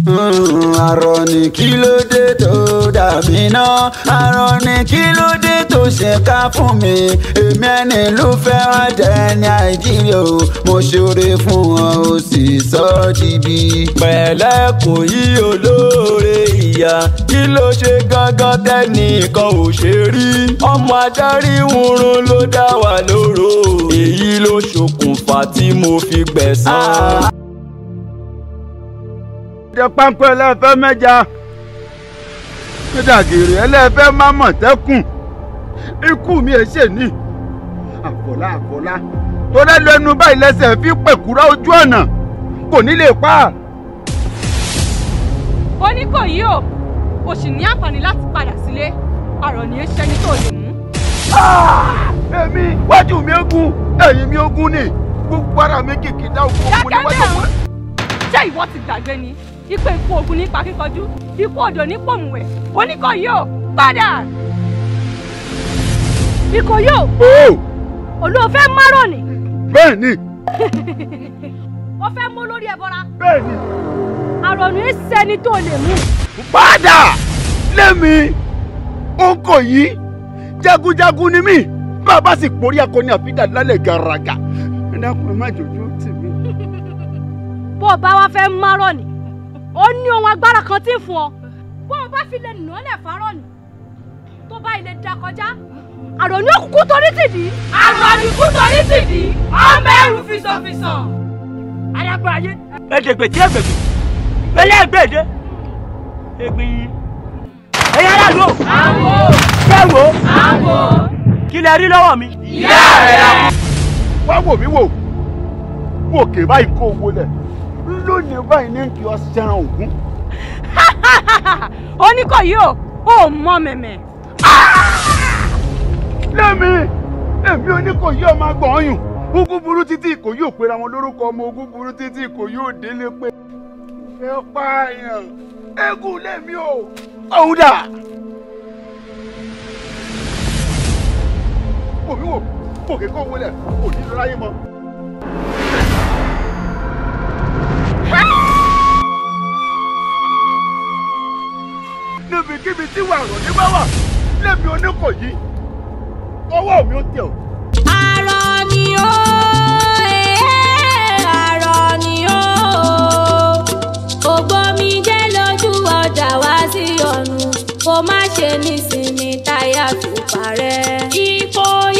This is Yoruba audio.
àrọ̀ ní kí ló dé tó dàbí náà àrọ̀ ní kí ló dé tó ṣe ká fún mi èmi ẹni ló fẹ́ràn jẹ́ ní àìjírí o mo ṣoore fún wọn o sì sọ ọ́ dìbì. pẹ̀lẹ́ kò yí olóore ìyá kí ló ṣe gángan tẹ́nìkan ò ṣe rí ọmọ adarí wúrun ló dá wà lóró èyí ló ṣokùnfà tí mo fi gbẹ̀san. jẹ páńpẹ́ ẹlẹ́fẹ́ mẹ́ja nídàgèrè ẹlẹ́fẹ́ má mọ̀tẹ́kùn ikú mi ẹ̀ ṣe ní àfọlá àfọlá tó lẹ́nu ẹnu báyìí lẹ́sẹ̀ fi pẹ̀kúrá ojú ọ̀nà kò ní lè pa á. ó ní kò yí o o sì ní àǹfààní láti padà sílé àrọ̀ ní í ṣẹni tó lè mú. èmi wájú mi ogun ẹ̀yìn mi ogun ni gbogbo ara mi kìkì dá ogun ogun dákẹ́ níwájú bẹ́ẹ̀ mi. ṣé ìwọ ti gbàgbé ni ipe ikú ogun nípa kíkọjú ikú odò ní pòmùwẹ̀ oníkọ̀yí o padà. ìkòyí o ó olóòfẹ́ márùn ni bẹ́ẹ̀ ni ó fẹ́ mú lórí ẹbọra bẹ́ẹ̀ ni àrọ̀ ní í ṣẹni tó lè mú. padà lẹ́mi ó kò yí jagunjagun ni mí bàbá sì porí akọni àfidà lálẹ́ gàràgà ẹ dákun ẹ má jòjú tì mí. bó o bá wá fẹ́ márọ̀ ni ó ní ohun agbára kan tí ń fún ọ bó o bá fi lè nà án lẹ̀ fárọ̀ ni tó bá ilé da kọjá àrò ní òkùnkùn torí tìdí. àrò àdìkú torí tìdí ọmọ ẹrù fisọ̀fisọ̀. ayagba ayé ẹdẹgbẹ tí ẹgbẹgbẹ ẹlẹgbẹdẹ ẹgbẹ yìí ẹyẹ aráàlú o àwọ̀ kẹwò àwọ̀. kí lẹ rí lọ́wọ́ mi. ìyá rẹ̀. wá wò mí wò wòkè báyìí kó owó lẹ̀ lónìí báyìí ní kí ọ sẹ́ran ògún. oníkọ̀yí o ò mọ mẹ̀mẹ̀. lẹ́mi èmi oníkòyí ọmọ agbọ̀nyùn ogun burú títí ìkòyí ò pera wọn lórúkọ ọmọ ogun burú títí ìkòyí ò délé pé fẹ́ pààyàn eégún lẹ́mi o ọ̀hún dà. wò mí wò òkè kó owó lẹ̀ kò ní lọ láyé mọ́. níbikíbi tí wàrọ̀ ní bá wà lẹ́mi oníkòyí ọwọ́ mi ó tẹ̀ ọ́. Àrọ̀ ni ó, eh, àrọ̀ ni ó. Ògbómi jẹ́ lójú ọjà wá sí ọ̀run. Kó má ṣe nísinmi táyà fi parẹ́. Ipò